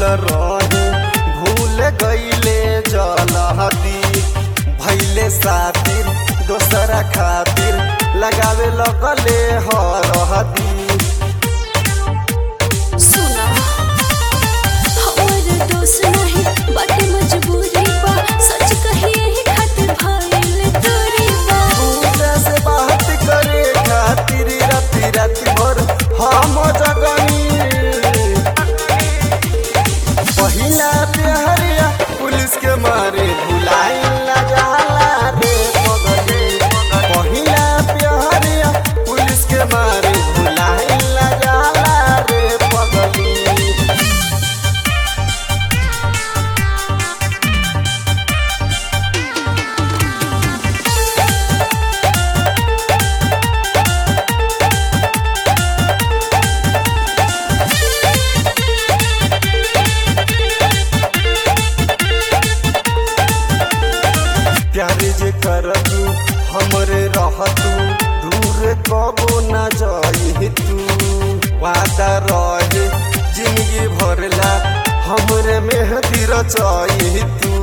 रहे भूल गईले जलहदी भैले सातिर दोसरा खातिर लगावे लगले हरहदी सुना हमर दोष नहीं बाटे मजबूरी बा सच कहिए ही खातिर भइल दूरी बा दूसरे से बात करे खातिर राति राति भर हम जगनी पहिला प्यारिया पुलिस के मारे भुलाई न जाला रे पगली पहिला प्यारिया पुलिस के मारे भुलाई न जाला रे पगली प्यारे जे करतू हमरे रहतू दूर कबो न जाई तू वादा रहे जिंदगी भरला हमरे मेहदी रचाई तू